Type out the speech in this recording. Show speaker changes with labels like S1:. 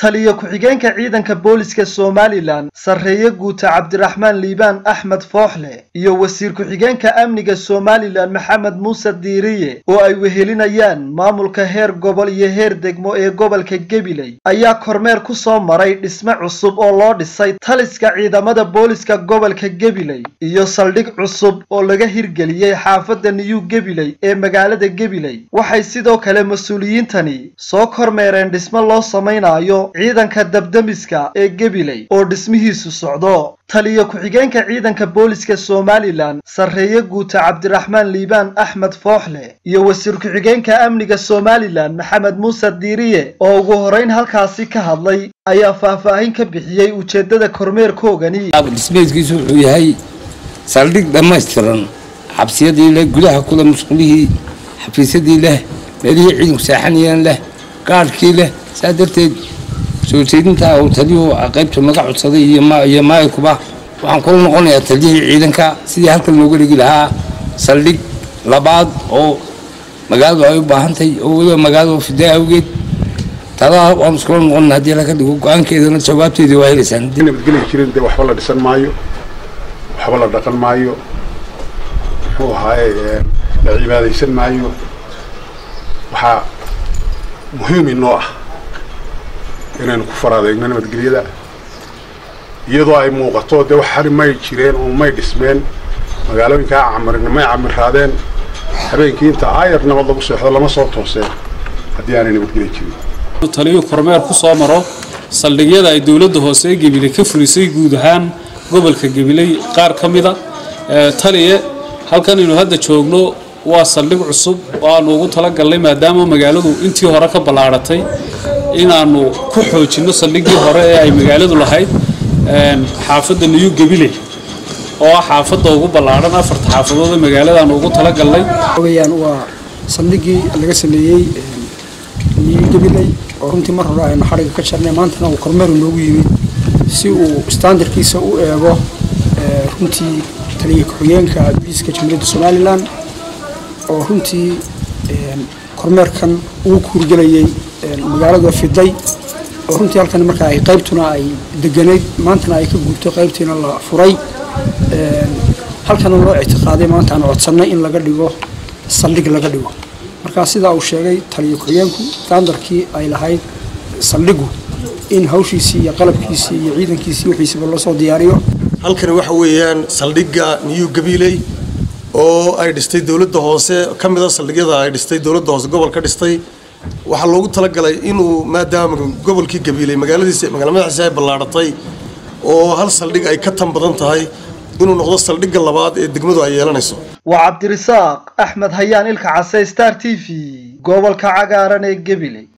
S1: taliyo ku-xigeenka ciidanka booliska somalilan sarreeye guuta cabdiraxmaan liibaan axmed fooxle iyo wasiir ku-xigeenka amniga somalilan maxamed muuse diiriye oo ay wehelinayaan maamulka heer gobol iyo heer degmo ee gobolka gabiley ayaa kormeer ku soo maray dhisme cusub oo loo dhisay taliska ciidamada booliska gobolka gabiley iyo saldhig cusub oo laga hirgeliyey xaafadda niyu gabiley ee magaalada gabiley waxay sidoo kale mas-uuliyiintani soo kormeereen dhisme loo samaynayo ciidanka dabdemiska ee gabiley oo dhismihiisu socdo taliyo ku-xigeenka ciidanka booliska somalilan sarreeye guuta cabdiraxmaan liibaan axmed fooxle iyo wasiir ku-xigeenka amniga somalilan maxamed muuse diiriye oo ugu horeyn halkaasi ka hadlay ayaa faahfaahin ka bixiyey ujeeddada kormeerkoogani
S2: dhismeedkiisu wuxuu yahay saldhig dhammaystiran xabsiyadii leh gudaha kule musqulihii xafiisyadii leh meelihii ciidanku saaxanayeen leh gaadhkii leh saa darteed soo jeedinta uu taliyuhu qaybta naga codsaday iyo maayikuba waxaan kula noqonayaa taliyihii ciidanka sidii halkan looga dhigi lahaa saldhig labaad oo magaaladu ay u baahantahay oo weliba magaalada fidaa awgeed tadaa waan iskula noqon haddii laga dhigo go-aankeedana jawaabteedii waa helaysaan
S3: nabadgeli jirin dee waxba la dhisan maayo waxba la dhaqan maayo muxuu ahaaye la cibaadaysan maayo waxaa muhiim inoo ah inaynu ku faraadeegno nabadgelyada iyadoo ay muuqato dee wax hari may jireen oo may dhismeen magaalooyinkaa camirin may camiraadeen habeenkii inta aayar nabad lagu seexdo lama soo tooseen haddii aanay nabadgeli jirin
S4: taliyu kormeer ku soo maro saldhigyada ay dowladda hoose ee gabiley ka furisay guud ahaan gobolka gabiley qaar ka mida taliye halkan aynu hadda joogno waa saldhig cusub oo aanu ugu talagalnay maadaama magaaladu intii hore ka ballaadhatay inaannu ku xoojinno saldhiggii hore ee ay magaaladu lahayd xaafadda niyu gabiley oo ah xaafadda ugu ballaadhan afarta xaafadood ee magaaladaanu ugu talagalnay
S5: weyaan waa saldhiggii laga sameeyey niyu gabiley oo runtii mar hore aynu xadhiga ka jarnay maantana uu kormeeru noogu yimid si uu standarkiisa u eego runtii taliya ku-xigeenka booliiska jamhuuriyadda somalilan oo runtii kormeerkan ugu kuurgelayay magaalada fiday oo runtii halkan markaa ay qaybtuna ay deganayd maantana ay ka guurto qaybtiina la furay halkana loo ictiqaaday maanta aan codsannay in laga dhigo saldhig laga dhigo markaa sidaa uu sheegay taliya ku-xigeenku standarkii ay lahayd saldhigu in hawshiisii iyo qalabkiisii iyo ciidankiisii wixiisiba loo soo diyaariyo
S6: halkani waxa weeyaan saldhigga niyu gabiley oo ay dhistay dowladda hoose ka mida saldhigyada ay dhistay dowladda hoose gobolka dhistay waxaa loogu talagalay inuu maadaama gobolkii gabiiley magaaladiisa magaala madaxiisa ay ballaadhatay oo hal saldhig ay ka tan badan tahay inuu noqdo saldhigga labaad ee degmadu ay yeelanayso
S1: waa cabdirisaaq axmed hayaan ilka case star t v gobolka cagaaran ee gabiley